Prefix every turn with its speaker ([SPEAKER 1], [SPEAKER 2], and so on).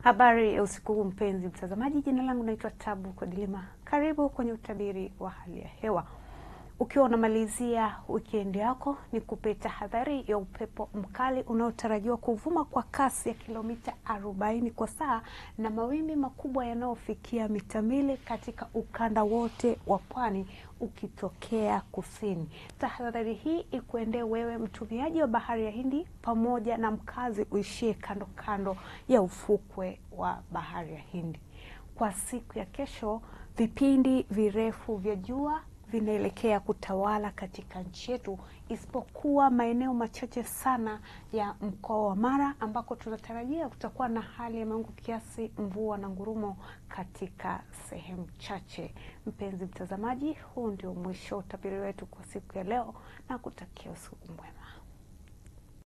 [SPEAKER 1] Habari ya usiku huu mpenzi mtazamaji, jina langu naitwa Tabu Kodilima. Karibu kwenye utabiri wa hali ya hewa. Ukiwa unamalizia wikendi yako, ni kupe tahadhari ya upepo mkali unaotarajiwa kuvuma kwa kasi ya kilomita 40 kwa saa na mawimbi makubwa yanayofikia mita mbili katika ukanda wote wa pwani ukitokea kusini. Tahadhari hii ikuendee wewe mtumiaji wa bahari ya Hindi pamoja na mkazi uishie kando kando ya ufukwe wa bahari ya Hindi. Kwa siku ya kesho, vipindi virefu vya jua vinaelekea kutawala katika nchi yetu isipokuwa maeneo machache sana ya mkoa wa Mara ambako tunatarajia kutakuwa na hali ya mawingu kiasi, mvua na ngurumo katika sehemu chache. Mpenzi mtazamaji, huu ndio mwisho wa utabiri wetu kwa siku ya leo na kutakia usiku mwema.